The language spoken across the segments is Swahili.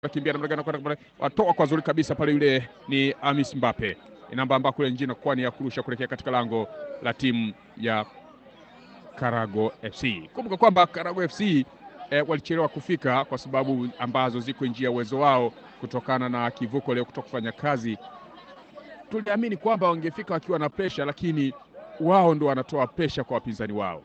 kimbia namna gani kwenda watoa kwa zuri kabisa pale, yule ni Amis Mbappe namba ambao kule njini kwa ni ya kurusha kuelekea katika lango la timu ya Karago FC. Kumbuka kwamba Karago FC eh, walichelewa kufika kwa sababu ambazo ziko nje ya uwezo wao kutokana na kivuko leo kutoka kufanya kazi. Tuliamini kwamba wangefika wakiwa na presha, lakini wao ndo wanatoa presha kwa wapinzani wao.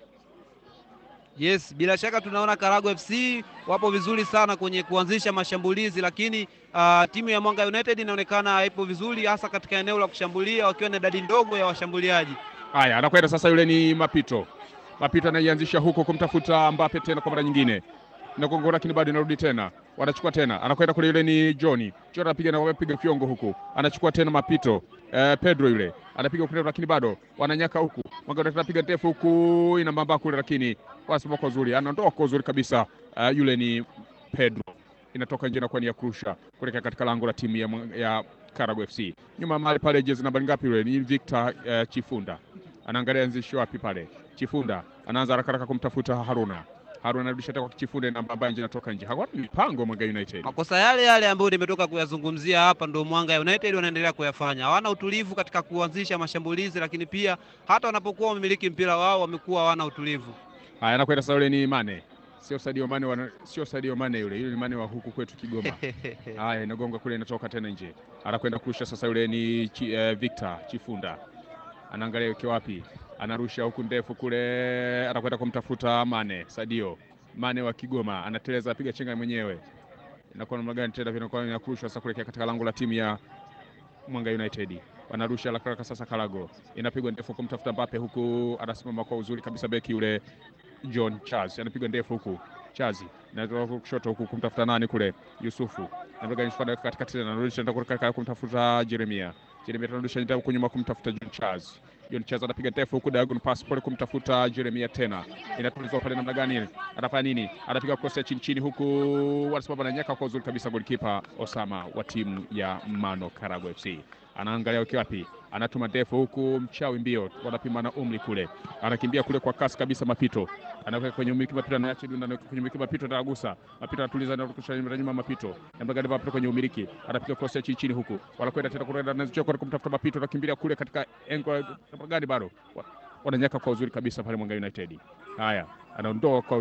Yes, bila shaka tunaona Karago FC wapo vizuri sana kwenye kuanzisha mashambulizi, lakini uh, timu ya Mwanga United inaonekana ipo vizuri hasa katika eneo la kushambulia wakiwa na idadi ndogo ya washambuliaji. Haya, anakwenda sasa, yule ni Mapito. Mapito anaianzisha huko kumtafuta Mbappe tena kwa mara nyingine, nagongo lakini bado inarudi tena, wanachukua tena, anakwenda kule, yule ni Johnny. Johnny anapiga na wapiga fiongo huku, anachukua tena Mapito. Eh, Pedro yule anapiga kule, lakini bado wananyaka huku, Mwanga United anapiga ndefu huku, ina mamba kule, lakini wanasema kwa uzuri, anaondoa kwa uzuri kabisa. Uh, yule ni Pedro, inatoka nje na kwa ni ya kurusha kuelekea katika lango la timu ya, ya Karago FC. Nyuma mahali pale, jezi namba ngapi yule ni Victor uh, Chifunda anaangalia anzisho wapi pale. Chifunda anaanza haraka haraka kumtafuta Haruna. Haruna anarudisha tena kwa Chifunda namba ambayo nje inatoka nje. Hawana mipango Mwanga United. Makosa yale yale ambayo nimetoka kuyazungumzia hapa ndio Mwanga United wanaendelea kuyafanya. Hawana utulivu katika kuanzisha mashambulizi, lakini pia hata wanapokuwa wamiliki mpira wao wamekuwa hawana utulivu. Haya, anakwenda sasa, yule ni Mane, sio Sadio Mane, wana, sio Sadio Mane yule, yule ni Mane wa huku kwetu Kigoma. Haya, inagonga kule, inatoka tena nje, anakwenda kurusha sasa, yule ni chi, eh, Victor Chifunda anaangalia yuko wapi, anarusha huku ndefu kule, anakwenda kumtafuta Mane. Sadio Mane wa Kigoma anateleza, apiga chenga mwenyewe, inakuwa namna gani tena, vinakuwa inakurushwa sasa kuelekea katika lango la timu ya Mwanga United wanarusha haraka haraka sasa. Karago inapigwa ndefu kumtafuta Mbappe, huku anasimama kwa uzuri kabisa beki yule John Charles anapigwa ndefu huku Chazi na kushoto huku kumtafuta nani kule Yusufu katikati tena anarudisha kumtafuta Jeremia. Jeremia anarudisha huku nyuma kumtafuta John Charles. John Charles anapiga ndefu huku diagonal pass pole kumtafuta Jeremia tena. Inatulizwa pale namna gani? Anafanya nini? Anapiga cross ya chini chini huku wanasimama na nyaka kwa uzuri kabisa golikipa Osama wa timu ya Mano Karago FC. Anaangalia ukiwa wapi? Anatuma ndefu huku mchawi mbio wanapimana umri kule. Anakimbia kule kwa kasi kabisa Mapito. Anaweka kwenye umiliki Mapito anaacha dunda na kwenye umiliki Mapito anagusa. Mapito anatuliza na kurusha nyuma Mapito. Namna gani Mapito kwenye umiliki? Anapiga cross ya chini chini huku. Wanakwenda tena kwenda anazichia kwa kumtafuta Mapito anakimbilia kule katika engo namna gani bado. Wananyaka kwa uzuri kabisa pale Mwanga United. Haya, anaondoa kwa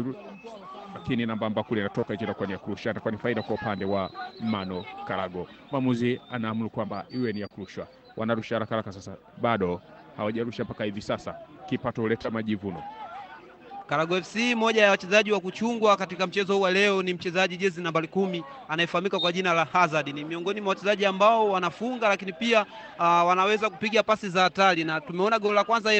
lakini namba amba kule inatoka nje kwa ya kurusha, itakuwa ni faida kwa upande wa Mano Karago. Mwamuzi anaamuru kwamba iwe ni ya kurushwa. Wanarusha haraka haraka, sasa bado hawajarusha mpaka hivi sasa, kipato huleta majivuno. Karago FC, moja ya wachezaji wa kuchungwa katika mchezo huu wa leo ni mchezaji jezi nambari kumi anayefahamika kwa jina la Hazard. Ni miongoni mwa wachezaji ambao wanafunga, lakini pia uh, wanaweza kupiga pasi za hatari, na tumeona goli la kwanza